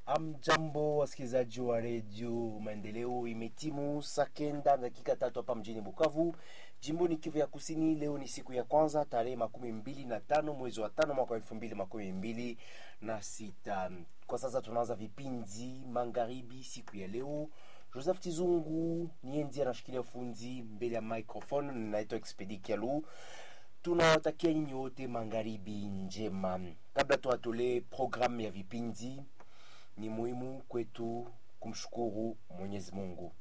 Amjambo wasikilizaji wa redio Maendeleo, imetimu saa kenda dakika tatu hapa mjini Bukavu, jimboni Kivu ya Kusini. Leo ni siku ya kwanza tarehe makumi mbili na tano mwezi wa tano mwaka wa elfu mbili makumi mbili na sita. Kwa sasa tunaanza vipindi magharibi siku ya leo. Joseph Tizungu niye ndiye anashikilia ufunzi mbele ya microphone, ninaitwa Expedi Kialu. Tunawatakia nyinyi wote magharibi njema. Kabla tuwatolee programu ya vipindi, ni muhimu kwetu kumshukuru Mwenyezi Mungu.